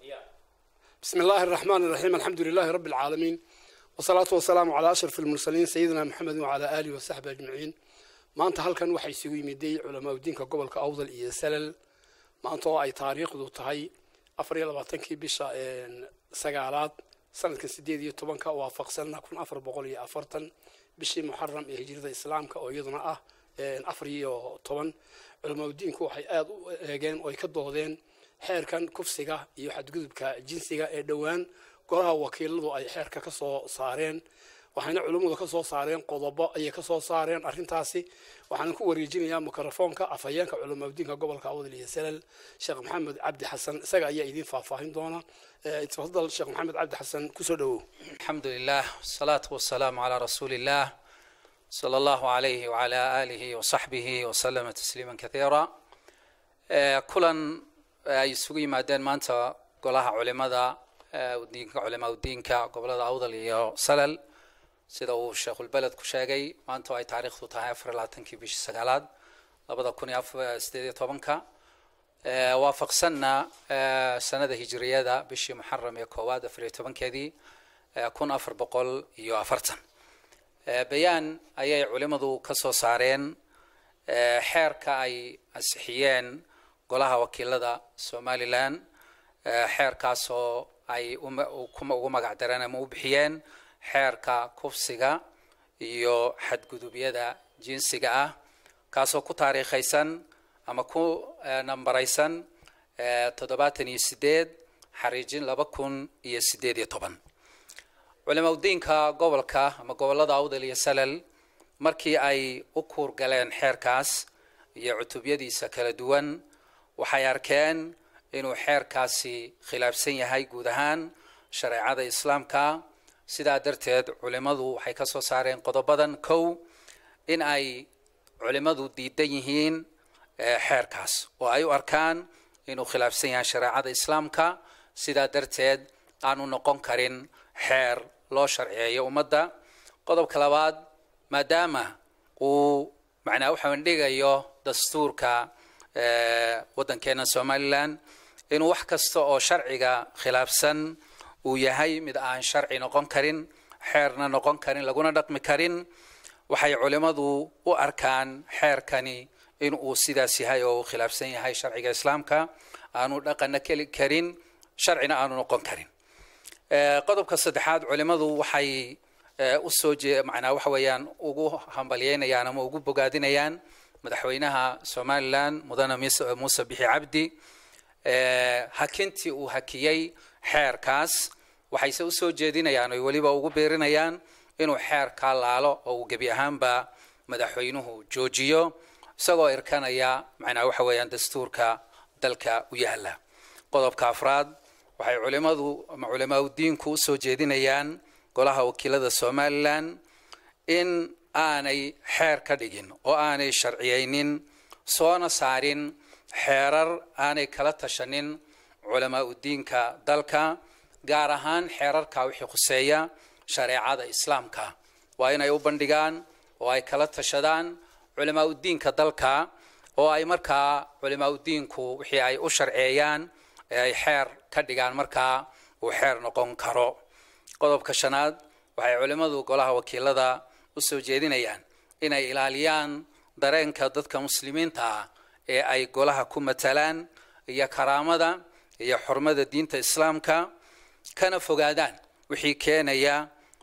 بسم الله الرحمن الرحيم الحمد لله رب العالمين والصلاة والسلام على أشرف المرسلين سيدنا محمد وعلى آله وصحبه أجمعين maanta halkan waxaa isugu yimiday culamaa diinka gobolka awdal iyo salal maanta oo ay taariikhdu tahay afar iyo labaatankii bisha sagaalaad sanadkan sideed iyo tobanka waafaqsanna kun afar boqol iyo afartan bishii muxaram ee hijrada islaamka oo iyaduna ah afar iyo toban culamaa diinku waxay aada u eegeen oo ay ka doodeen xeerkan kufsiga iyo xadgudubka jinsiga ee dhowaan golaha wakiiladu ay xeerka ka soo saareen waxayna culummadu ka soo saareen qodobo ayay ka soo saareen arrintaasi waxaana ku wareejinayaa mikrofoonka afhayeenka culamadiinka gobolka awdal iyo salal sheekh maxamed cabdi xasan isaga ayaa idiin faahfaahin doona tafadal sheekh maxamed cabdi xasan kusoo dhowow الحمد لله والصلاة والسلام على رسول الله صلى الله عليه وعلى آله وصحبه وسلم تسليما كثيرا آه، كلا ay isugu yimaadeen maanta golaha culimada ee diinka culamaa diinka gobolada awdal iyo salal sida uu sheekhulbeled ku sheegay maanta oo ay taariikhdu tahay afar iyo labaatankii bishii sagaalaad labada kun iyo afar sideed iyo tobanka ee, waafaqsanna ee, sanada hijriyada bishii muxaram ee koowaad afar iyo tobankeedii ee, kun afar boqol iyo afartan Ee, bayaan ayay culimadu ka soo saareen ee, xeerka ay ansixiyeen golaha wakiilada somalilan ee, xeerkaasoo ay uma- u- kuma- ugu magac dareen ama u bixiyeen xeerka kufsiga iyo xadgudubyada jinsiga ah kaasoo ku taariikhaysan ama ku eh, nambaraysan eh, toddobaatan iyo sideed xariijin laba kun iyo sideed iyo toban culimaudiinka gobolka ama gobolada awdal iyo salal markii ay u kuur galeen xeerkaas iyo cutubyadiisa kala duwan waxay arkeen inuu xeerkaasi khilaafsan yahay guud ahaan shareecada islaamka sidaa darteed culimadu waxay ka soo saareen qodobadan kow in ay culimadu diidan yihiin eh, xeerkaas oo ay u arkaan inuu khilaafsan yahay shareecada islaamka sidaa darteed aanu noqon karin xeer loo sharciyeeyo ummadda qodobka labaad maadaama uu macnaa waxa dhigayo dastuurka eh, waddankeena somalilan inuu wax kasta oo sharciga khilaafsan uu yahay mid aan sharci noqon karin xeerna noqon karin laguna dhaqmi karin waxay culimmadu u arkaan xeerkani in uu sidaas yahay oo uu khilaafsan yahay sharciga islaamka aanu dhaqanna keli karin sharcina aanu noqon karin Eh, qodobka saddexaad culimmadu waxay eh, u soo jee macnaa waxa weeyaan ugu hambalyeynayaan ama ugu bogaadinayaan madaxweynaha somalilan mudane mise- muuse bixi cabdi eh, hakintii uu hakiyey xeerkaas waxayse usoo jeedinayaan oy weliba ugu beerinayaan inuu xeerkaa laalo oo uu gebi ahaanba madaxweynuhu joojiyo isagoo irkanaya macnaa waxa weeyaan dastuurka dalka u yaala qodobka afraad waxay culimadu ama culamaau diinku usoo jeedinayaan golaha wakiilada somalilan in aanay xeer ka dhigin oo aanay sharciyeynin soona saarin xeerar aanay kala tashanin culamaau diinka dalka gaar ahaan xeerarka wixii khuseeya shareecada islaamka waa inay u bandhigaan oo ay kala tashadaan culamaau diinka dalka oo ay markaa culamaau diinku wixii ay u sharceeyaan ee ay xeer ka dhigaan markaa uu xeer noqon karo qodobka shanaad waxay culimmadu golaha wakiilada u soo jeedinayaan inay ilaaliyaan dareenka dadka muslimiinta ah ee ay golaha ku matalaan iyo karaamada iyo xurmada diinta islaamka kana fogaadaan wixii keenaya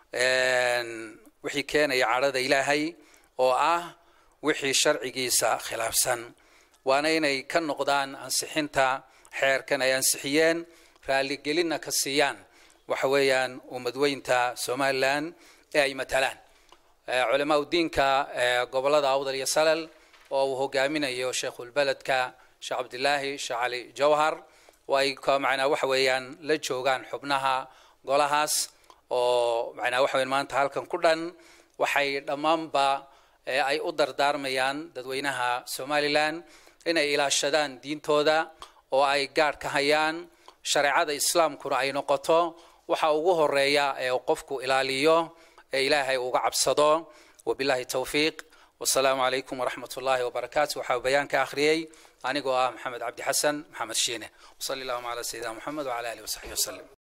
wixii keenaya cadhada ilaahay oo ah wixii sharcigiisa khilaafsan waana inay ka noqdaan ansixinta xeerkan ay ansixiyeen raaligelinna ka siiyaan waxa weeyaan ummadweynta somalilan ee ay matalaan culamaau diinka gobolada awdal iyo salal oo uu hogaaminayo sheekhulbeledka sheekh cabdilaahi sheekh cali jawhar oo ay macnaa waxa weeyaan la joogaan xubnaha golahaas oo macnaa waxa weyan maanta halkan ku dhan waxay dhammaanba ay u dardaarmayaan dadweynaha somalilan inay ilaashadaan diintooda oo ay gaadh ka hayaan shareecada islaamkuna ay noqoto waxa ugu horeeya ee qofku ilaaliyo ee ilaahay uga cabsado wabillahi towfiiq wasalaamu calaykum waraxmat ullahi wabarakaatu waxaa bayaan ka akhriyey anigoo ah maxamed cabdi xasan maxamed shiine wasali allahuma calaa sayidina moxamed wacala alihi wasaxbihi wasalam